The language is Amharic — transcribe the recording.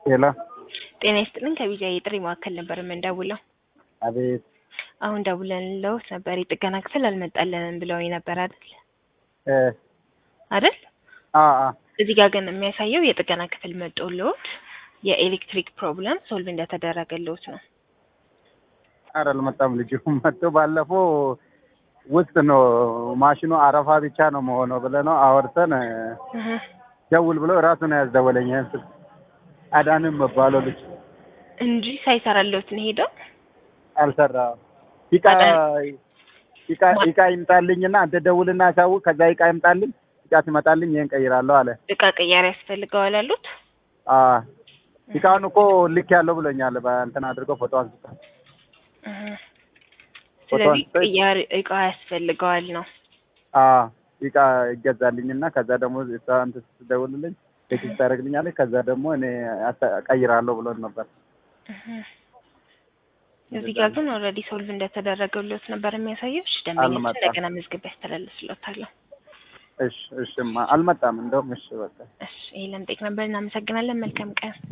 ሄሎ ጤና ይስጥልን ከቢጃ የጥሪ ማዕከል ነበር የምንደውለው። አቤት አሁን ደውለንልዎት ነበር የጥገና ክፍል አልመጣልንም ብለውኝ ነበር አይደል? እ አይደል? አ አ እዚህ ጋር ግን የሚያሳየው የጥገና ክፍል መጦልዎት የኤሌክትሪክ ፕሮብለም ሶልቭ እንደተደረገልዎት ነው። ኧረ አልመጣም ልጁ መጥቶ ባለፈው ውስጥ ነው ማሽኑ አረፋ ብቻ ነው መሆነው ብለህ ነው አወርተን እህ ደውል ብሎ እራሱ ነው ያስደወለኝ። ይሄን ስልክ አዳንም መባለው ልጅ እንጂ ሳይሰራልዎት ነው ሄደው አልሰራም። ይቃ ይቃ ይቃ ይምጣልኝና አንተ ደውልና አሳውቅ፣ ከዛ ይቃ ይምጣልኝ። ይቃ ሲመጣልኝ ይሄን ቀይራለሁ አለ። እቃ ቅያሬ ያስፈልገዋል አሉት። አ ይቃውን እኮ ልክ ያለው ብሎኛል። በእንትን አድርገው ፎቶ አንስቶ እህ ስለዚህ ቅያሬ እቃ ያስፈልገዋል ነው። አ ይቃ ይገዛልኝና ከዛ ደግሞ እሷ እንትን ስትደውልልኝ ቴክስት ታደርግልኛለች። ከዛ ደግሞ እኔ አታ- ቀይራለሁ ብሎን ነበር። እህ እዚህ ጋር ግን ኦልሬዲ ሶልቭ እንደተደረገልዎት ነበር የሚያሳየው። እሺ ደንበኛችን አልመጣም። እንደገና መዝግብ ያስተላልፍልዎታለሁ። እሺ እሺማ አልመጣም። እንደውም እሺ በቃ እሺ ይሄ ለምጠይቅ ነበር። እናመሰግናለን። መልካም ቀን